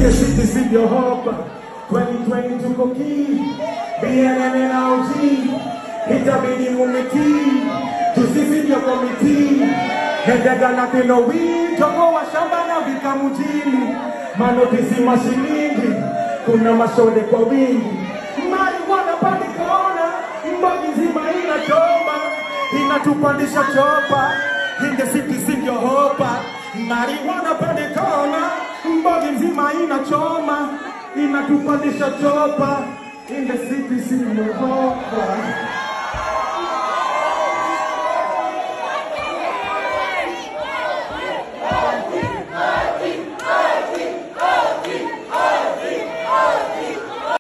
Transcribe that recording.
the city sivyo hopa 2020 tuko kii BNN na OG itabidi mumitii tusisivyo komitii Hendega na Pinowi jogo wa shamba na vika mjini manotisi mashilingi kuna mashode kwa wingi marijuana pande kona mbogi nzima inachoma inatupandisha chopa in the city sivyo hopa marijuana pande kona mbogi nzima inachoma inatupandisha chopa in the city sivyo hopa